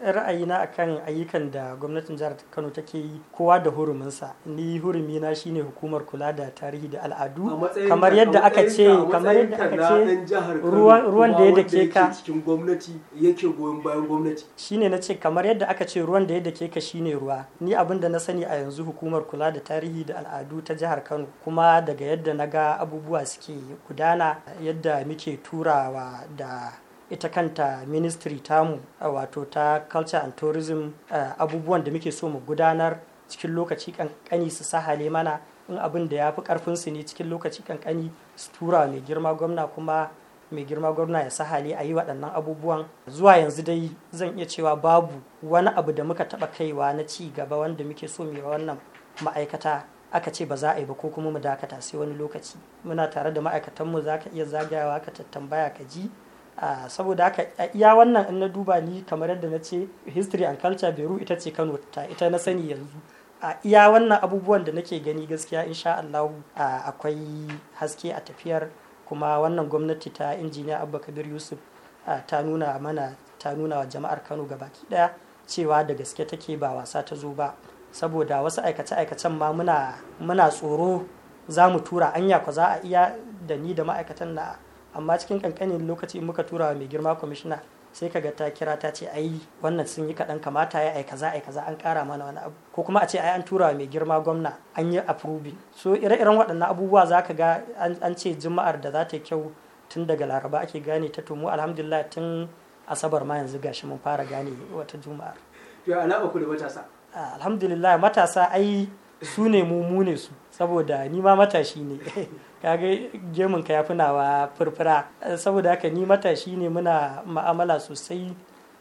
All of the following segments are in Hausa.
ra'ayina akan ayyukan da gwamnatin jihar kano take yi kowa da huruminsa ni hurumina shine hukumar kula da tarihi da al'adu kamar yadda aka ce kamar yadda aka ce ruwan da ya dake ka cikin gwamnati yake goyon bayan gwamnati shine na ce kamar yadda aka ce ruwan da ya dake ka shine ruwa ni abin da na sani a yanzu hukumar kula da tarihi da al'adu ta jihar kano kuma daga yadda na ga abubuwa suke gudana yadda muke turawa da ita kanta ministry tamu wato ta culture and tourism abubuwan da muke so mu gudanar cikin lokaci kankani su sahale mana in abin da ya fi karfinsu ne cikin lokaci kankani su tura mai girma gwamna kuma mai girma gwamna ya sahale a yi waɗannan abubuwan zuwa yanzu dai zan iya cewa babu wani abu da muka taɓa kaiwa na ci gaba wanda muke so mai wannan ma'aikata aka ce ba za a yi ba ko kuma mu dakata sai wani lokaci muna tare da ma'aikatanmu za ka iya zagayawa ka tambaya ka ji Uh, saboda haka a iya wannan in na duba ni kamar yadda na ce history and culture beru ita ce kano ta ita na sani yanzu a uh, iya wannan abubuwan da nake gani gaskiya insha Allah uh, akwai haske a tafiyar kuma wannan gwamnati ta injiniya abba kabir yusuf ta nuna mana ta nuna wa jama'ar kano gabaki daya cewa da gaske take ba wasa ta zo ba saboda wasu aikace-aikacen ma muna muna tsoro za mu tura anya ko za a iya da ni da ma'aikatan na amma cikin kankanin lokaci muka tura mai girma kwamishina sai kaga ta kira ta ce ai wannan sun yi kaɗan kamata ya aika za aika za an ƙara mana wani abu ko kuma a ce ai an tura mai girma gwamna an yi approving so ire-iren waɗannan abubuwa za ka ga an ce juma'ar da za ta yi kyau tun daga laraba ake gane ta tomu alhamdulillah tun asabar ma yanzu gashi mun fara gane wata juma'ar ya alaƙa ku da matasa alhamdulillah matasa ai su ne mu mu ne su saboda ni ma matashi ne kaga gemun ka ya nawa furfura saboda haka ni matashi ne muna ma'amala sosai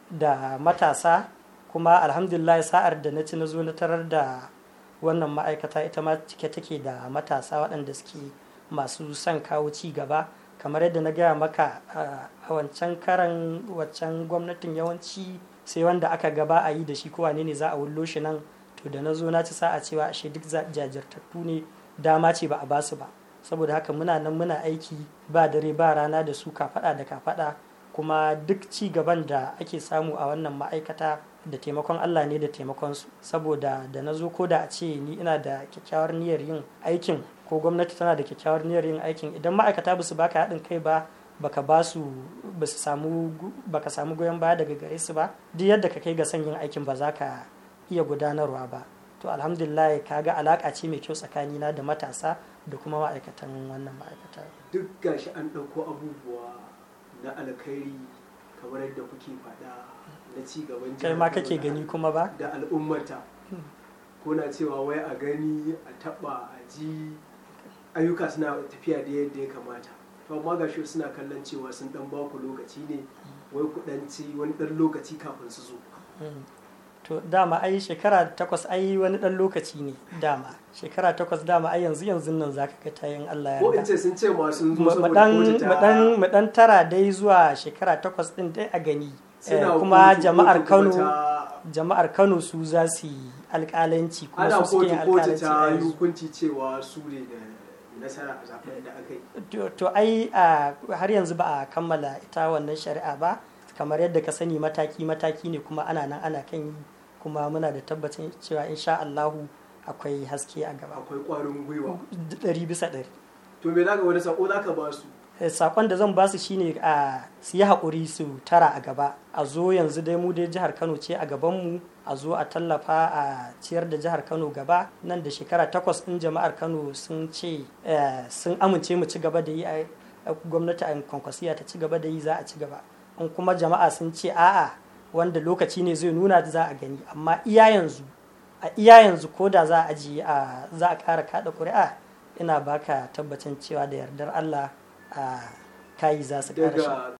da matasa kuma alhamdulillah sa'ar da na ci na zo na tarar da wannan ma'aikata ita ma cike take da matasa waɗanda suke masu son kawo ci gaba kamar yadda na gaya maka a wancan karan waccan gwamnatin yawanci sai wanda aka gaba a yi da shi kowane ne za a wullo shi nan to da na zo na ci sa'a cewa ashe duk jajirtattu ne dama ce ba a basu ba saboda haka muna nan muna aiki ba dare ba rana da su kafaɗa da kafaɗa kuma duk ci gaban da ake samu a wannan ma'aikata da taimakon Allah ne da taimakon su saboda da na zo ko da a ce ni ina da kyakkyawar niyyar yin aikin ko gwamnati tana da kyakkyawar niyyar yin aikin idan ma'aikata ba su baka haɗin kai ba baka ba su ba su samu baka samu goyon baya daga gare su ba duk yadda ka kai ga son yin aikin ba za ka iya gudanarwa ba to alhamdulillah kaga alaka ce mai kyau tsakanina da matasa da kuma ma'aikatan wannan ma'aikata duk gashi an ɗauko abubuwa na alkhairi kamar yadda kuke faɗa na ci gaban kai ma kake gani kuma ba da al'ummata kuna cewa wai a gani a taɓa a ji ayyuka suna tafiya da yadda ya kamata to amma gashi suna kallon cewa sun ɗan baku lokaci ne wai ku ɗan ci wani ɗan lokaci kafin su zo to dama ai shekara takwas ai wani dan lokaci ne dama shekara takwas dama ai yanzu yanzu nan zaka ga tayin Allah ya ko in ce sun ce ma sun zo mu dan mu dan tara dai zuwa shekara takwas din dai a gani kuma jama'ar Kano jama'ar Kano su za su yi alƙalanci kuma su suke alƙalanci ta yi hukunci cewa su ne da nasara a zaben da aka yi to ai har yanzu ba a kammala ita wannan shari'a ba kamar yadda ka sani mataki-mataki ne kuma ana nan ana kan yi kuma muna da tabbacin cewa insha Allahu akwai haske a gaba akwai ƙwarin gwiwa ɗari bisa ɗari to me zaka wani sako zaka ba su sakon da zan ba su shine a su yi haƙuri su tara a gaba a zo yanzu dai mu dai jihar Kano ce a gabanmu a zo a tallafa a ciyar da jihar Kano gaba nan da shekara takwas ɗin jama'ar Kano sun ce sun amince mu ci gaba da yi a gwamnati a kwankwasiya ta ci gaba da yi za a ci gaba in kuma jama'a sun ce a'a wanda lokaci ne zai nuna za a gani amma iya yanzu a iya yanzu ko da za a ji a za a ƙara kaɗa ƙuri'a ina baka tabbacin cewa da yardar Allah a kayi za su ƙara shi